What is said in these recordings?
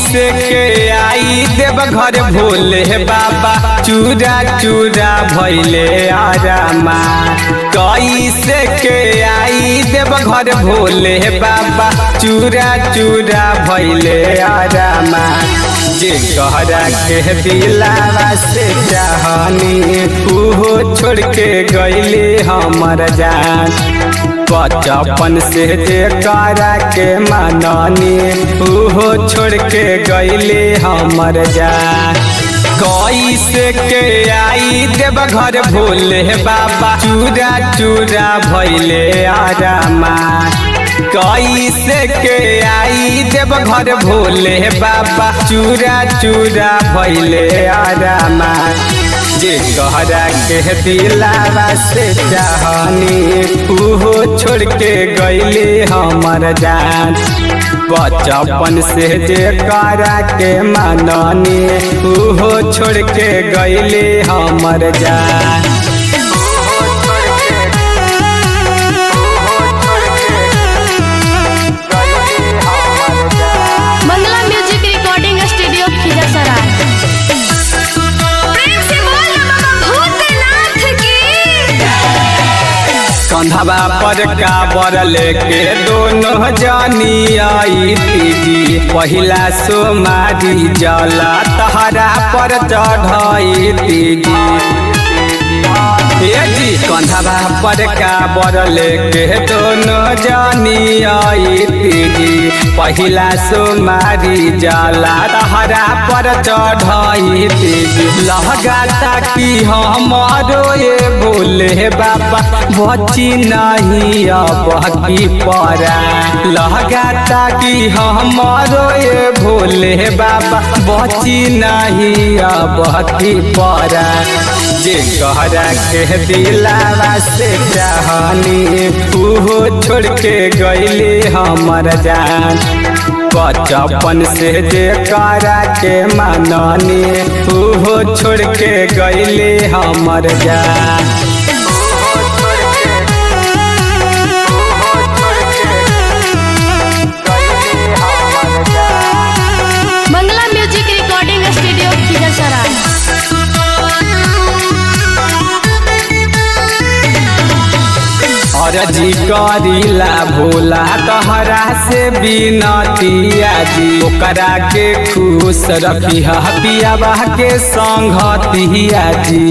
कैसे के आई देव घर भोले बाबा चूरा चूरा भैले आरामा कैसे के आई देव घर भोले बाबा चूरा चूरा भैले आरामा जे कहरा के दिलावा से चाहनी उहो छोड़ के गईले हमर जान बचपन से जे करा के माननी उहो छोड़ के गईले हमर जान कैसे के आई देव घर भोले बाबा चूरा चूरा भैले आरामा कैसे के आई देव घर भोले बाबा चूरा चूरा भैले आरामा जे कहरा के दिलावा से चाहनी उहो छोड़ के गईले हमर जान बचपन से जे करा के माननी उहो छोड़ के गईले हमर जान Mangala music recording studio Khizarsarai प्रेम से बोल बाबा भूतनाथ की कंधवा पर का बर लेके दोनों जानी आई तीजी पहिला सोमारी जला तहरा पर चढ़ाई तीजी ए जी कंधवा पर का बर लेके दोनों जानी आई तीजी पहिला सोमारी जला तहरा पर चढ़ाई तीजी लहगाता की हमारो ये बोले बाबा बची नहीं अब की परा लहगाता की हमारो ये भोले बाबा बची नहीं अब की परा जे कहरा के दिलावा से चाहनी उहो छोड़ के गईले हमर जान बचपन से जे करा के माननी उहो छोड़ के गईले हमर जान Mangala music recording studio Khizarsarai अरजी करीला भोला तहरा से बिनतिया जी ओकरा के खुश रखी पियाबा के संगतिया जी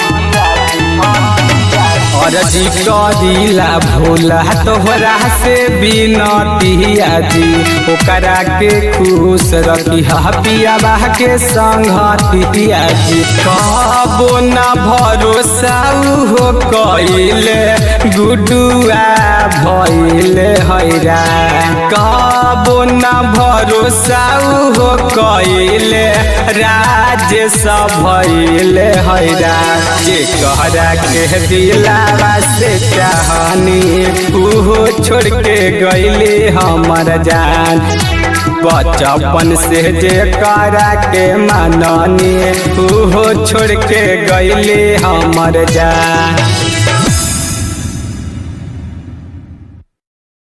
अरजी करीला भोला तोहरा से बिनतिया जी ओकरा के खुश रखी पियाबा के संगतिया जी कहबो न भरोसा हो कइले गुडुआ भइले हैरा कहबो न भरोसा हो कइले राजेश भइले हैरा जे कहरा के दिलावा से चाहनी उहो छोड़ के गईले हमर जान बचपन से जे करा के माननी उहो छोड़ के गईले हमर जान